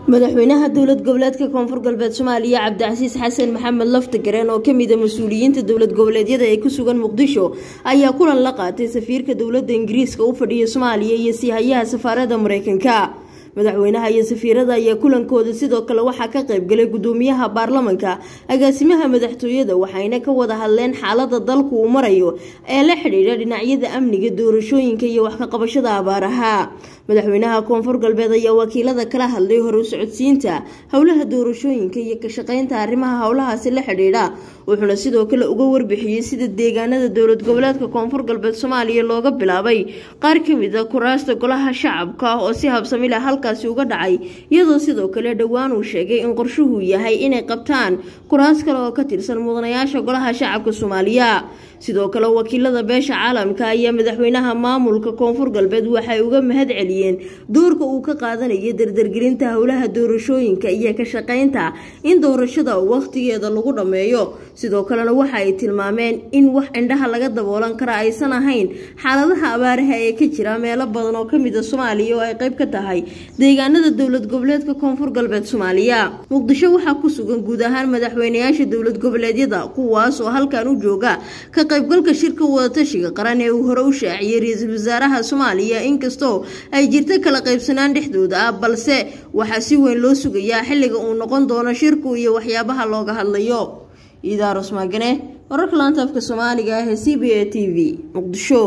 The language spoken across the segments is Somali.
madaxweynaha dowlad goboleedka koonfur galbeed soomaaliya cabdicasiis xasan maxamed laftagareen oo kamida mas-uuliyiinta dowlad goboleedyada ee ku sugan muqdisho ayaa kulan la qaatay safiirka dowladda ingiriiska u fadhiya soomaaliya iyo siihayaha safaarada mareykanka madaxweynaha iyo safiirada ayaa kulankooda sidoo kale waxaa ka qaybgalay gudoomiyaha baarlamanka agaasimaha madaxtooyada waxayna ka wada hadleen xaalada dalku uu marayo ee la xidhiidha dhinacyada amniga doorashooyinka iyo wax ka qabashada abaaraha madaxweynaha koonfur galbeed ayaa wakiilada kala hadlay hore u socodsiinta howlaha doorashooyinka iyo ka shaqeynta arrimaha howlahaasi la xidhiidha wuxuuna sidoo kale uga warbixiyey sida deegaanada dowlad goboleedka koonfur galbeed soomaaliya looga bilaabay qaar kamid a kuraasta golaha shacabka oo si habsami leh halkaasi uga dhacay iyadoo sidoo kale dhowaan uu sheegay in qorshuhu yahay inay qabtaan kuraas kale oo ka tirsan mudanayaasha golaha shacabka soomaaliya sidoo kale wakiilada beesha caalamka ayaa madaxweynaha maamulka koonfur galbeed waxay uga mahad celiyeen doorka uu ka qaadanayo dardargelinta howlaha doorashooyinka iyo ka shaqeynta in doorashada wakhtigeeda lagu dhammeeyo sidoo kalena waxa ay tilmaameen in wax indhaha laga daboolan kara aysan ahayn xaaladaha abaaraha ee ka jira meelo badan oo kamid a soomaaliya oo ay qayb ka tahay deegaanada dowlad goboleedka koonfur galbeed soomaaliya muqdisho waxaa ku sugan guud ahaan madaxweynayaasha dowlad goboleedyada kuwaas oo halkan u jooga ka qaybgalka shirka wadatashiga qaran ee uu hore u shaaciyey ra-iisul wasaaraha soomaaliya inkastoo ay jirta kala qaybsanaan dhexdooda ah balse waxaa si weyn loo sugayaa xilliga uu noqon doono shirku iyo waxyaabaha looga hadlayo iidaaros maagane wararka laanta afka soomaaliga ah ee c b a t v muqdisho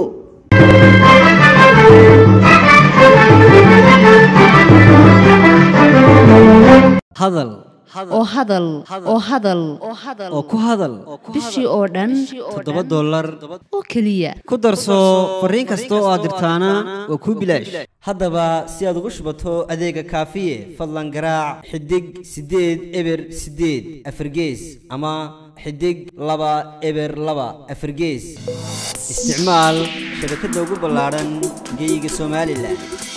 hadal oo hadal oo hadal oo ku hadal bishii oo dhan toddoba dollar oo keliya ku darso fariin kasta oo aad dirtaana waa kuu bilaash haddaba si aad ugu shubato adeega kaafiye fadlan garaac xidig siddeed eber siddeed afargees ama xidig laba eber laba afargees isticmaal shabakadda ugu ballaadhan geeyiga somalilan